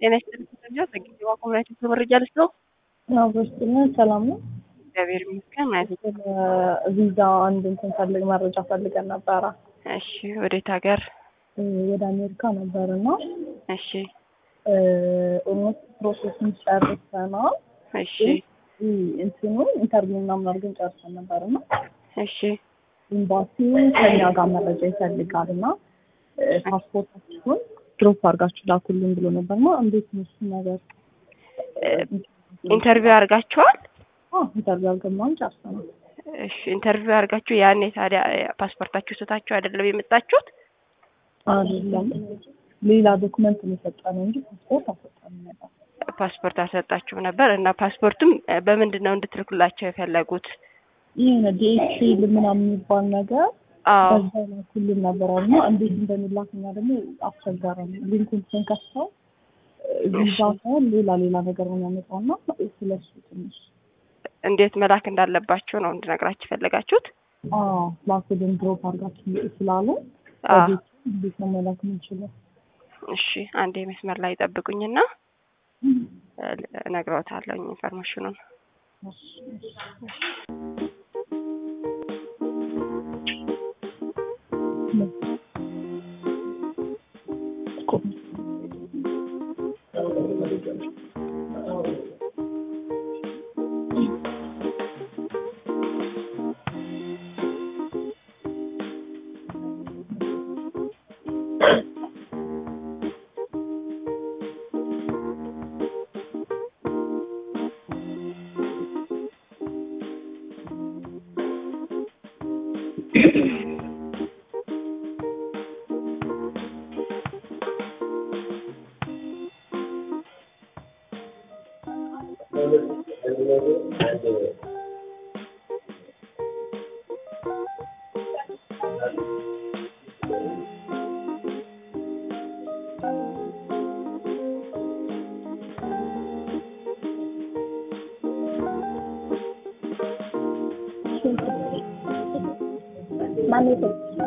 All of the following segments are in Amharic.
ጤና ይስጥልኝ። ተሰሚያ ዘግይተዋ ኮሚኒቲ መረጃ ልስጥ ነው። ያው በስጥና ሰላም ነው። እግዚአብሔር ይመስገን ማለት ነው። ስለ ቪዛ አንድ እንትን ፈልግ መረጃ ፈልገን ነበረ እሺ፣ ወዴት ሀገር? እ ወደ አሜሪካ ነበር እና እሺ፣ ኦልሞስት ፕሮሴሱን ጨርሰናል። እሺ፣ እ እንትኑ ኢንተርቪው ምናምን አድርገን ጨርሰን ነበር እና እሺ፣ ኤምባሲው ከኛ ጋር መረጃ ይፈልጋል እና እ ፓስፖርታችሁን ድሮፕ አድርጋችሁ ላኩልን ብሎ ነበር እና እንዴት ነው እሱ ነገር? ኢንተርቪው አድርጋችኋል? አዎ ኢንተርቪው አድርገን ጨርሰናል። እሺ፣ ኢንተርቪው አድርጋችሁ ያኔ ታዲያ ፓስፖርታችሁ ስታችሁ አይደለም የመጣችሁት? አይደለም ሌላ ዶክመንት ነው የሰጠነው እንጂ ፓስፖርት አልሰጠንም ነበር። ፓስፖርት አልሰጣችሁም ነበር እና ፓስፖርቱም በምንድን ነው እንድትልኩላቸው የፈለጉት? የሆነ ዲኤችኤል ምናምን የሚባል ነገር አዎ በዛ ላኩልን ነበር እና እንዴት እንደሚላክ እኛ ደግሞ አስቸጋሪ ነው። ሊንኩን ስንከፍተው ቪዛ ሳይሆን ሌላ ሌላ ነገር ነው የሚያመጣው እና ስለሱ ትንሽ እንዴት መላክ እንዳለባችሁ ነው እንድነግራችሁ የፈለጋችሁት? አዎ ላኩልን ድሮፕ አድርጋችሁ ስላሉ አዎ በቤት እንዴት ነው መላክ የምንችለው? እሺ፣ አንዴ መስመር ላይ ጠብቁኝና እነግረውታለሁ ኢንፎርሜሽኑን። እሺ፣ እሺ። ማን የሰጠሽ?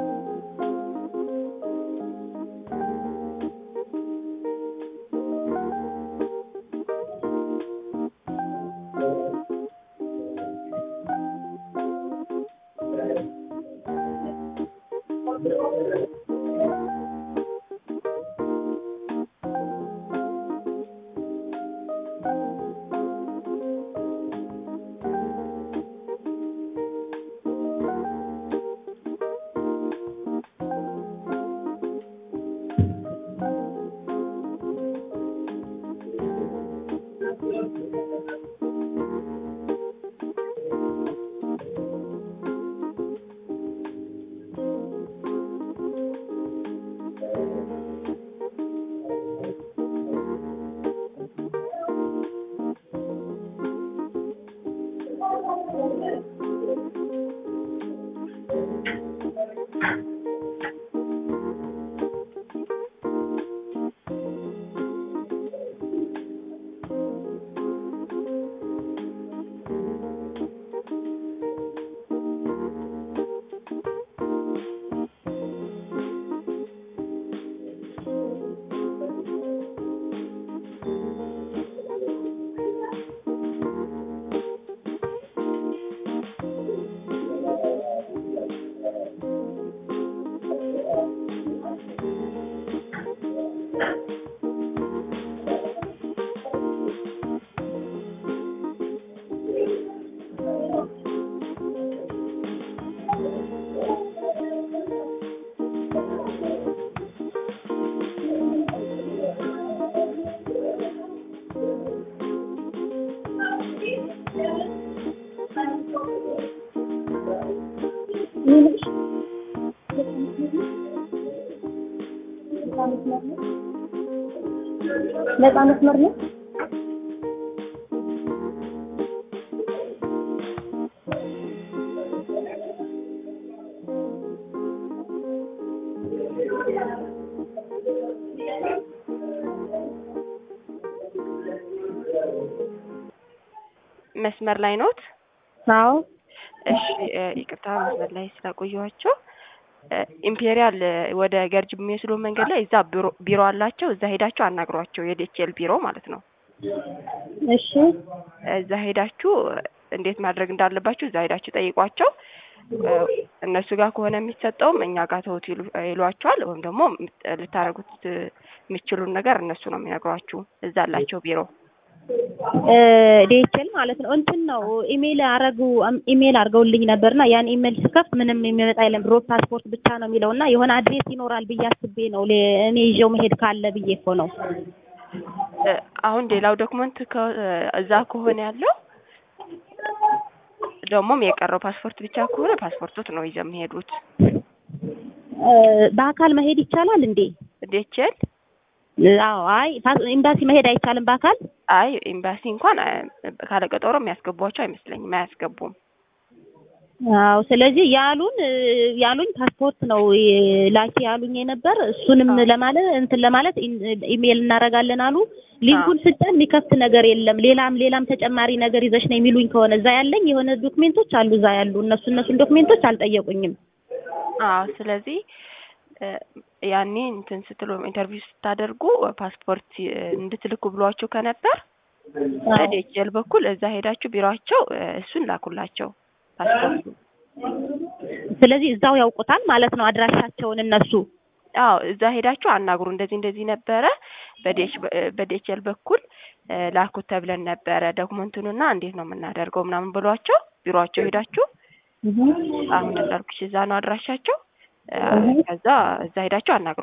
ነፃ መስመር ነው። መስመር ላይ ኖት? አዎ እሺ እ ይቅርታ መስመር ላይ ስለቆየኋቸው ኢምፔሪያል ወደ ገርጅ የሚወስዱ መንገድ ላይ እዛ ቢሮ ቢሮ አላቸው። እዛ ሄዳችሁ አናግሯቸው። የዲኤችኤል ቢሮ ማለት ነው። እሺ እዛ ሄዳችሁ እንዴት ማድረግ እንዳለባችሁ እዛ ሄዳችሁ ጠይቋቸው። እነሱ ጋር ከሆነ የሚሰጠውም እኛ ጋር ተውት ይሉ- ይሏቸዋል። ወይም ደግሞ ልታደርጉት የምችሉን ነገር እነሱ ነው የሚነግሯችሁ። እዛ አላቸው ቢሮ። ዲኤችኤል ማለት ነው። እንትን ነው ኢሜል አረጉ ኢሜል አድርገውልኝ ነበርና ያን ኢሜል ስከፍት ምንም የሚመጣ የለም ድሮ ፓስፖርት ብቻ ነው የሚለውና የሆነ አድሬስ ይኖራል ብዬ አስቤ ነው ሌ- እኔ ይዤው መሄድ ካለ ብዬ እኮ ነው። እ፣ አሁን ሌላው ዶክመንት ከ- እዛ ከሆነ ያለው ደግሞም የቀረው ፓስፖርት ብቻ ከሆነ ፓስፖርቶት ነው ይዘው የሚሄዱት። እ፣ በአካል መሄድ ይቻላል እንዴ? ዲኤችኤል አዎ። አይ ፓስ- ኤምባሲ መሄድ አይቻልም በአካል አይ ኤምባሲ እንኳን አ፣ ካለቀጠሮ የሚያስገቧቸው አይመስለኝም። አያስገቡም። አዎ። ስለዚህ ያሉን እ፣ ያሉኝ ፓስፖርት ነው እ፣ ላኪ ያሉኝ የነበር እሱንም አዎ። ለማለት እንትን ለማለት ኢን- ኢሜል እናደርጋለን አሉ። ሊንኩን ስጠን የሚከፍት ነገር የለም። ሌላም ሌላም ተጨማሪ ነገር ይዘሽ ነው የሚሉኝ ከሆነ እዛ ያለኝ የሆነ ዶክሜንቶች አሉ እዛ ያሉ እነሱ እነሱን ዶክሜንቶች አልጠየቁኝም። አዎ ስለዚህ እ፣ ያኔ እንትን ስትሉ ኢንተርቪው ስታደርጉ ፓስፖርት እ፣ እንድትልኩ ብሏቸው ከነበር በዲኤችኤል በኩል እዛ ሄዳችሁ ቢሮአቸው እ፣ እሱን ላኩላቸው ፓስፖርቱ። ስለዚህ እዛው ያውቁታል ማለት ነው አድራሻቸውን እነሱ። አዎ እዛ ሄዳችሁ አናግሩ። እንደዚህ እንደዚህ ነበረ በዲኤች በዲኤችኤል በኩል እ፣ ላኩት ተብለን ነበረ ዶክመንቱንና እንዴት ነው የምናደርገው ምናምን ብሏቸው ቢሮአቸው ሄዳችሁ አሁን እንዳልኩሽ እዛ ነው አድራሻቸው። እ፣ ከዛ እዛ ሄዳችሁ አናግሩ።